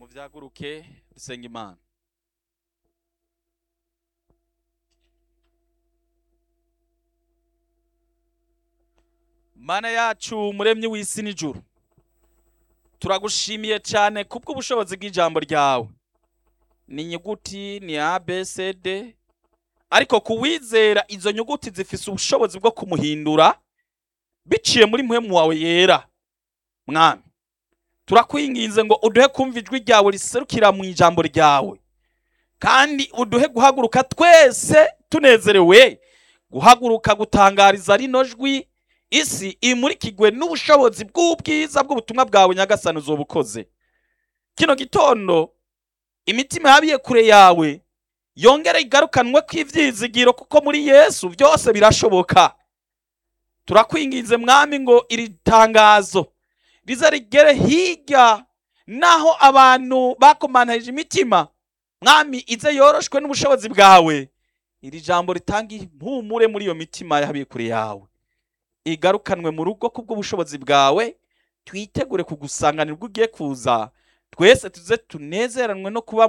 muvyaguruke dusenga imana mana yacu muremyi w'isi n'ijuru turagushimiye cyane kubw'ubushobozi bw'ijambo ryawe ni inyuguti ni a b c d ariko kuwizera izo nyuguti zifise ubushobozi bwo kumuhindura biciye muri muhemu wawe yera mwami turakwinginze ngo uduhe kumva ijwi ryawe riserukira mu ijambo ryawe kandi uduhe guhaguruka twese tunezerewe guhaguruka gutangariza rino jwi isi imurikigwe n'ubushobozi bw'ubwiza bw'ubutumwa bwawe nyagasani uzoba ukoze kino gitondo imitima yabiye kure yawe yongere igarukanwe kw'ivyizigiro kuko muri yesu byose birashoboka turakwinginze mwami ngo iri tangazo rize rigere hirya naho abantu bakomanarije imitima mwami ize yoroshwe n'ubushobozi bwawe iri jambo ritanga impumure muri iyo mitima yabiye kure yawe igarukanwe mu rugo kubw'ubushobozi bwawe twitegure kugusanganira ubwo ugiye kuza twese tuze tunezeranwe no kuba